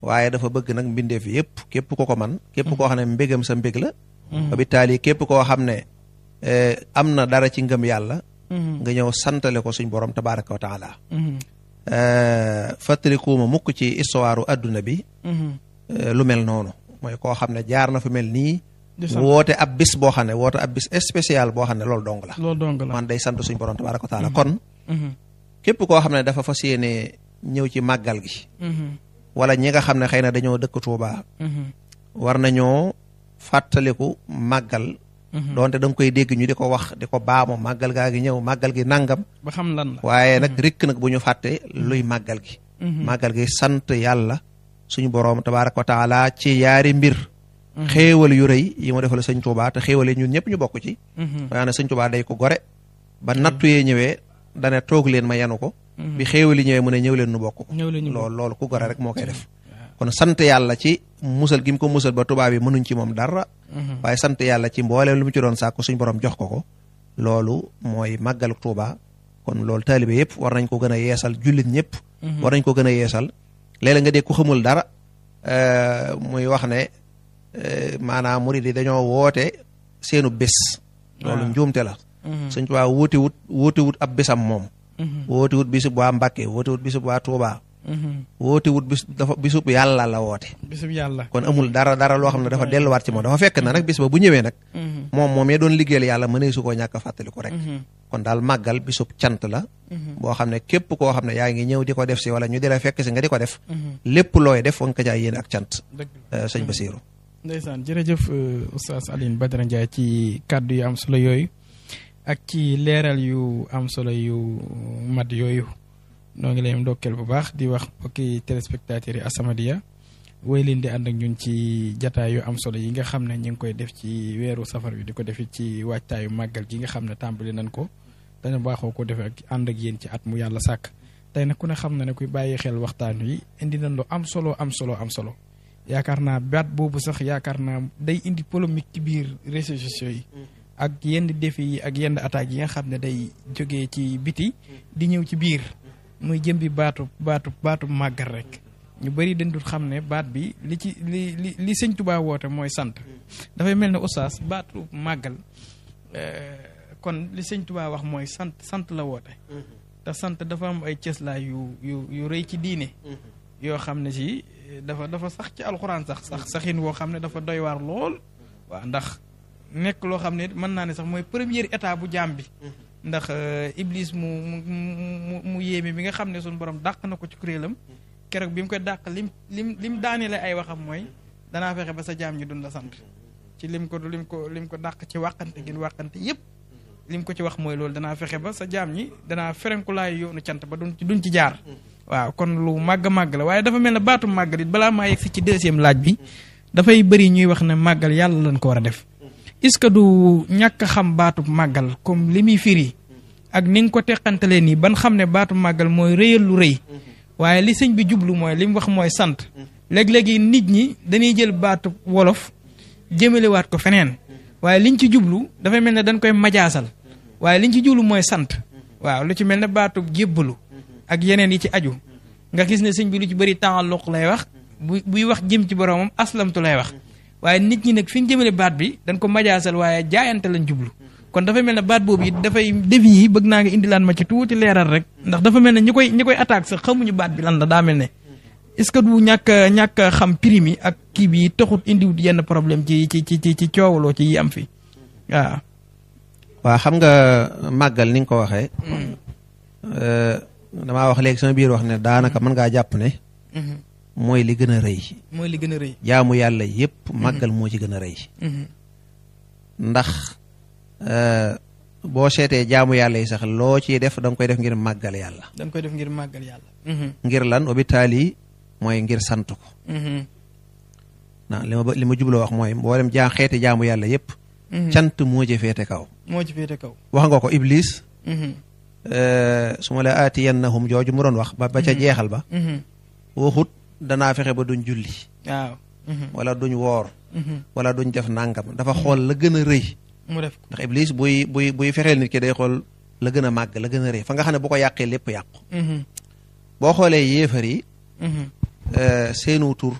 waaye dafa bëgg nag mbindeef yëpp képp ko ko man képp koo xam ne mbégam sa mbég la ba bi taali képp koo xam ne am na dara ci ngëm yàlla nga ñëw santale ko suñ borom tabaraka wa taala fàttalikuuma mukk ci histoire adduna bi lu mel noonu mooy koo xam ne jaar na fa mel nii woote ab bis boo xam ne woote ab bis spécial boo xam ne loolu dong la loolu dong la man day sant suñ borom tabaraka wa taala kon képp koo xam ne dafa fas yéene ñëw ci màggal gi wala ñi nga xam ne xëy na dañoo dëkk Tuuba war nañoo fàttaliku màggal doonte da nga koy dégg ñu di ko wax di ko baamu màggal gaa gi ñëw màggal gi nangam ba xam lan la waaye nag rikk nag bu ñu fàtte luy màggal gi màggal gi sant yàlla suñu boroom tabaaraka wa taala ci yaari mbir xéewal yu rëy yi mu defal sëñ Tuuba te xéewal yi ñun ñëpp ñu bokk ci waaye ne sëñ Tuuba day ko gore ba nattu yee ñëwee dane toog leen ma yanu ko bi xéewal yi ñëwee mu ne ñëw leen nu bokk ko loolu loolu ku gore rek moo koy def kon sant yàlla ci musal gi mu ko musal ba tubaab yi mënuñ ci moom dara waaye sant yàlla ci mbooleem lu mu ci doon sàkku suñ borom jox ko ko loolu mooy màggalu Tuuba kon loolu taalibe yëpp war nañ ko gën a yeesal jullit ñëpp war nañ ko gën a yeesal léeg-léeg nga dégg ku xamul dara muy wax ne maanaam murid yi dañoo woote seenu bés loolu njuumte la suñ Tuuba wuuti wut wuuti wut ab bésam moom woote wut bisub waa Mbàkke woote wut bisub waa Tuuba woote wut bis dafa bisub yàlla la woote bisub yàlla kon amul dara dara loo xam ne dafa delluwaat ci moom dafa fekk na nag bis ba bu ñëwee nag moom moom yee doon liggéeyal yàlla mënee su koo ñàkk a fàttaliku rek kon daal màggal bisub cant la boo xam ne képp koo xam ne yaa ngi ñëw di ko def si wala ñu di la fekk si nga di ko def lépp looy def nga ko jaay yéen ak cant sëñ Basiiru ndeysaan jërëjëf oustaz Alioune Badara Ndiaye ci kàddu yu am solo yooyu ak ci leeral yu am solo yu mat yooyu noo ngi leen ndokkeel bu baax di wax mbokki téléspectateurs yi As-Samadiyya woy leen di ànd ak ñun ci jataay yu am solo yi nga xam ne ñu ngi koy def ci weeru safar bi di ko defit ci waajtaayu màggal gi nga xam ne tàmbali nañ ko dañu baaxoo ko defee ak ànd ak yéen ci at mu yàlla sàkk tey nag ku ne xam na ne kuy bàyyi xel waxtaan wi indi nañ lu am solo am solo am solo yaakaar naa baat boobu sax yaakaar naa day indi polémique ci biir réseaux sociaux yi ak yenn défi yi ak yenn attaques yi nga xam ne day jógee ci biti di ñëw ci biir muy jëm bi baatu baatu baatu màggal rek ñu bëri dañ dul xam ne baat bi li ci li li li sëñ Tuubaa woote mooy sant dafay mel ne oustaz baatu màggal kon li sëñ Tuubaa wax mooy sant sant la woote te sant dafa am ay cëslaay yu yu yu rëy ci diine yoo xam ne si dafa dafa sax ci alxuraan sax sax saxin woo xam ne dafa doy waar lool waaw ndax nekk loo xam ne mën naa ne sax mooy première état bu jaam bi ndax iblis mu mu mu yéeme bi nga xam ne suñu borom dàq na ko ci kuréelam keroog bi mu koy dàq lim lim lim daaneele ay waxam mooy danaa fexe ba sa jaam ñi dun la sant ci lim ko lim ko lim ko dàq ci wàqante gin wàqante yépp lim ko ci wax mooy loolu danaa fexe ba sa jaam ñi danaa ferenkulaay yoonu cant ba duñ ci duñ ci jaar waaw kon lu màgg màgg la waaye dafa mel ne baatu màggal it balaa maa yegg si ci deuxième laaj bi dafay bëri ñuy wax ne màggal yàlla lañ ko war a def est-ce que du ñàkk xam baatu màggal comme li muy firi ak ni nga ko teqantalee nii ban xam ne baatu màggal mooy rëyal lu rëy waaye li sëñ bi jublu mooy li mu wax mooy sant léeg-léegi nit ñi dañuy jël baatu wolof jëmalewaat ko feneen waaye liñ ci jublu dafay mel ne dañ koy majaasal waaye liñ ci jublu mooy sant waaw lu ci mel ne baatu jébbalu ak yeneen yi ci aju nga gis ne sëñ bi lu ci bëri taalluq lay wax bu buy wax jëm ci boromam aslamtu lay wax waaye nit ñi nag fi ñu jëmale baat bi dañ ko majaasal waaye jaayante lañ jublu kon dafa mel ne baat boobu it dafay defi yi bëgg naa nga indilaan ma ci tuuti leeral rek ndax dafa mel ne ñi koy ñi koy attaque sax xamuñu baat bi lan la daa mel ne est-ce que du ñàkk ñàkk xam prime yi ak kii bi taxut indiwut yenn problème ci ci ci ci ci coowaloo ci yi am fi waaw. waa xam nga màggal ni nga ko waxee. damaa wax léegi sama biir wax ne daanaka mën ngaa jàpp ne. mooy li gën a rëy. mooy li gën a rëy. jaamu yàlla yépp màggal moo ci gën a rëy. ndax boo seetee jaamu yàlla yi sax loo ciy def da nga koy def ngir màggal yàlla. da nga koy def ngir màggal yàlla. ngir lan hôpital yi mooy ngir sant ko. na li ma li ma jubloo wax mooy mboolem jaa xeeti jaamu yàlla yépp cant moo ci féete kaw. moo ci féete kaw. wax nga ko Iblis. su ma la aatiyannahum jooju mu doon wax ba ba ca jeexal ba. waxut danaa fexe ba duñ julli. waaw. wala duñ woor. wala duñ def nàngam dafa xool la gën a rëy. mu def ko ndax Iblis buy buy buy fexeel nit ki day xool la gën a màgg la gën a rëy fa nga xam ne bu ko yàqee lépp yàqu. boo xoolee yéefar yi. seenu tur